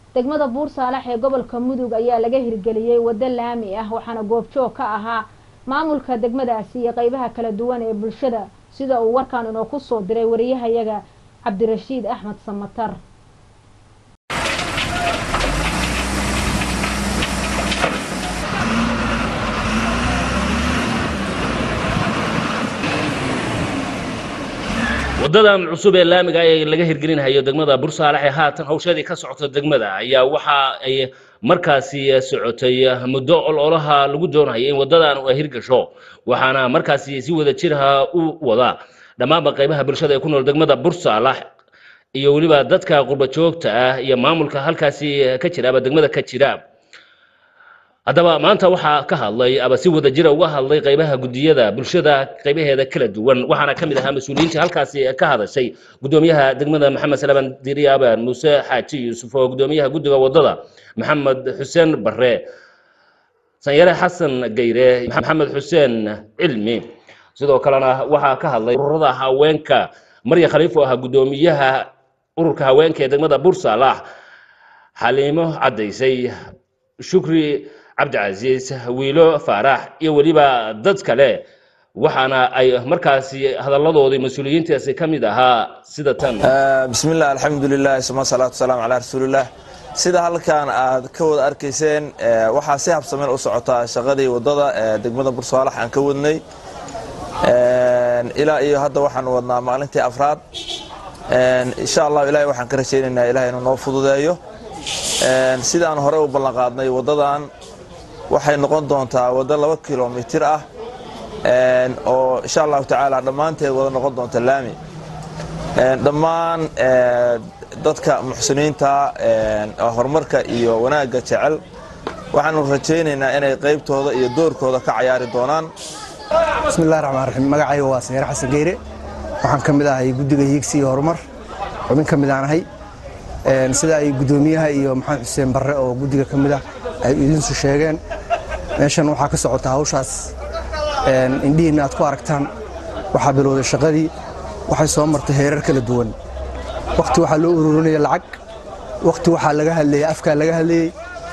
degmada buursaalax ee gobolka mudug ayaa laga hirgeliyey waddo laami ah waxaana goobjoog ka ahaa maamulka degmadaasi iyo qeybaha kala duwan ee bulshada sida uu warkan inoo ku soo diray wariyahayaga cabdirashiid axmed samatar wadadan cusub ee laamiga ee laga hirgelinhayo degmada bursaalax ee haatan hawshadii ka socota degmada ayaa waxa ay markaasi socotay muddo ololaha lagu doonaya in wadadan ay hirgasho waxaana markaasi si wada jirha u wada dhammaanba qaybaha bulshada ee ku nool degmada bursaalax iyo weliba dadka qurba joogta ah iyo maamulka halkaasi ka jira aba degmada ka jira haddaba maanta waxaa ka hadlay aba si wada jira uga hadlay qaybaha gudiyada bulshada qaybaheeda kala duwan waxaana ka mid ahaa mas-uuliyiinta halkaasi ka hadashay gudoomiyaha degmada maxamed salaban diri aban muuse xaaji yuusuf oo gudoomiyaha guddiga wadada maxamed xuseen bare sanyare xasan gayre maxamed xuseen cilmi sidoo kalena waxaa ka hadlay ururada haweenka marya khaliif oo ahaa gudoomiyaha ururka haweenka ee degmada bursalax xaliimo caddaysay shukri cabdicasiis wiilo faarax iyo weliba dad kale waxaana ay markaasi hadalladoodii mas-uuliyiintaasi ka mid ahaa sida tan bismillaah alxamdulilah suma salaatu wasalaam calaa rasuulillaah sida halkan aad ka wada arkayseen waxaa si habsameen u socotaa shaqadii wadada ee degmada bursaalax aan ka wadnay ilaa iyo hadda waxaan wadnaa maalintii afraad insha allah ilahay waxaan ka rajaynaynaa ilahay inuu noo fududeeyo sidaan hore u ballanqaadnay wadadan waxay noqon doontaa waddo laba kilomitir ah oo insha allahu tacaala dhammaanteed wada noqon doonta laami dhammaan dadka muxsiniinta horumarka iyo wanaagga jecel waxaanu rajaynaynaa inay qaybtooda iyo doorkooda ka cayaari doonaan bismillahi raxmaan raxiim magacayga waa sanyar xasan geyre waxaan ka mid ahay guddiga hiigsi iyo horumar xubin ka mid aan ahay sida ay guddoomiyaha iyo maxamed xuseen barre oo guddiga ka mid ah ay idinsu sheegeen meeshan waxaa ka socota hawshaas indhihiinna aad ku aragtaan waxaa bilowday shaqadii waxay soo martay heerar kala duwan wakhti waxaa loo ururinaya lacag wakhti waxaa laga hadlayey afkaa laga hadlayey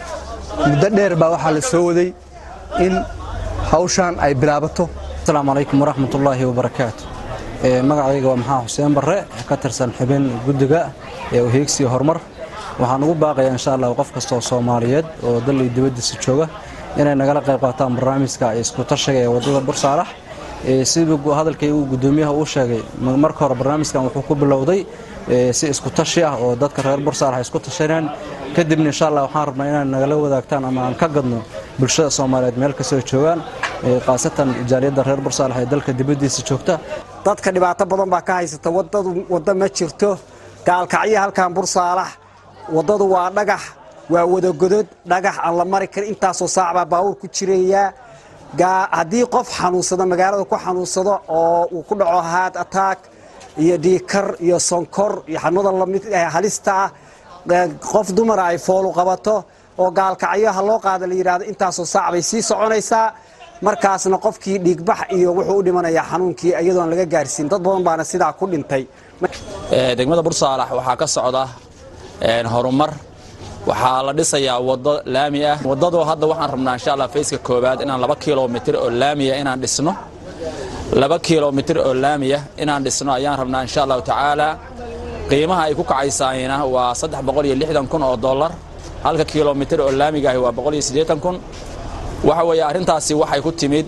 muddo dheer baa waxaa la soo waday in hawshan ay bilaabato asalaamu calaykum waraxmatullaahi wabarakaatu magacayga waa maxaa xuseen barre ka tirsan xubin guddiga ee uheegsiyo horumar waxaan ugu baaqayaa insha allah qof kastoo soomaaliyeed oo dal iyo dibaddiisa jooga inay nagala qayb qaataan barnaamijka isku tashiga ee waddada bursaalax siduu hadalkay uu guddoomiyaha uu sheegay marka hore barnaamijkan wuxuu ku bilowday si isku tashi ah oo dadka reer bursaalax ay isku tashaneen kadibna insha allah waxaan rabnaa inaan nagala wadaagtaan ama aan ka gadno bulshada soomaaliyeed meel kastoo joogaan khaasatan jaaliyadda reer bursaalax ee dalka dibaddiisa joogta dadka dhibaato badan baa ka haysata wadadu waddo ma jirto gaalkacyo halkan bursaalax waddadu waa dhagax waa wadagodod dhagax aan la mari karin intaasoo saac baa baawur ku jirayaa haddii qof xanuunsado magaalada ku xanuunsado oo uu ku dhaco haad ataak iyo dhiikar iyo sonkor iyo xanuunada lamid halista ah qof dumara ay foolu qabato oo gaalkacyo ha loo qaada la yidhaahdo intaasoo saac bay sii soconaysaa markaasna qofkii dhiigbax iyo wuxuu u dhimanayaa xanuunkii iyadoon laga gaarsiin dad badan baana sidaa ku dhintay degmada bursaalax waxaa ka socda horumar waxaa la dhisayaa waddo laami ah waddadu hadda waxaan rabnaa insha allah fayska koowaad inaan laba kilomitir oo laamiya inaan dhisno laba kilomitir oo laamiya inaan dhisno ayaan rabnaa insha allahu tacaala qiimaha ay ku kacaysaayna waa saddex boqol iyo lixdan kun oo dollar halka kilomitir oo laamigaahi waa boqol iyo siddeetan kun waxa weeye arrintaasi waxay ku timid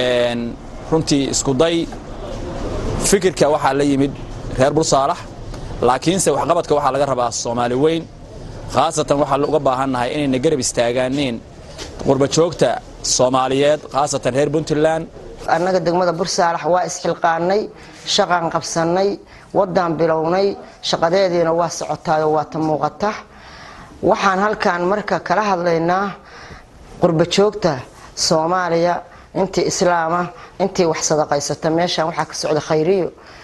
runtii iskuday fikirka waxaa la yimid reer bursaalax laakiinse waxqabadka waxaa laga rabaa soomaali weyn khaasatan waxaa uga baahannahay inayna garab istaagaaniin qurba joogta soomaaliyeed khaasatan reer puntland annaga degmada bursaalax waa isxilqaannay shaqaan qabsannay waddaan bilownay shaqadeediina waa socotaayoo waa ta muuqata waxaan halkan marka kala hadlaynaa qurba joogta soomaaliya intii islaama intii wax sadaqaysata meeshan waxaa ka socda khayriyo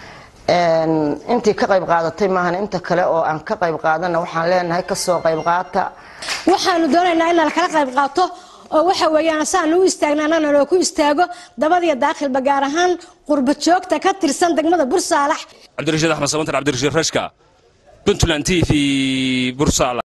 intii ka qayb qaadatay maahan inta kale oo aan ka qayb qaadana waxaan leenahay kasoo qayb qaata waxaanu doonaynaa inaan kala qayb qaato oo waxa weeyaan saan u istaagna annana loo ku istaago dabadiyo daakhilba gaar ahaan qurba joogta ka tirsan degmada bursaalax cabdirashiid axmed samantar cabdirashiid rashka puntland t v bursaalax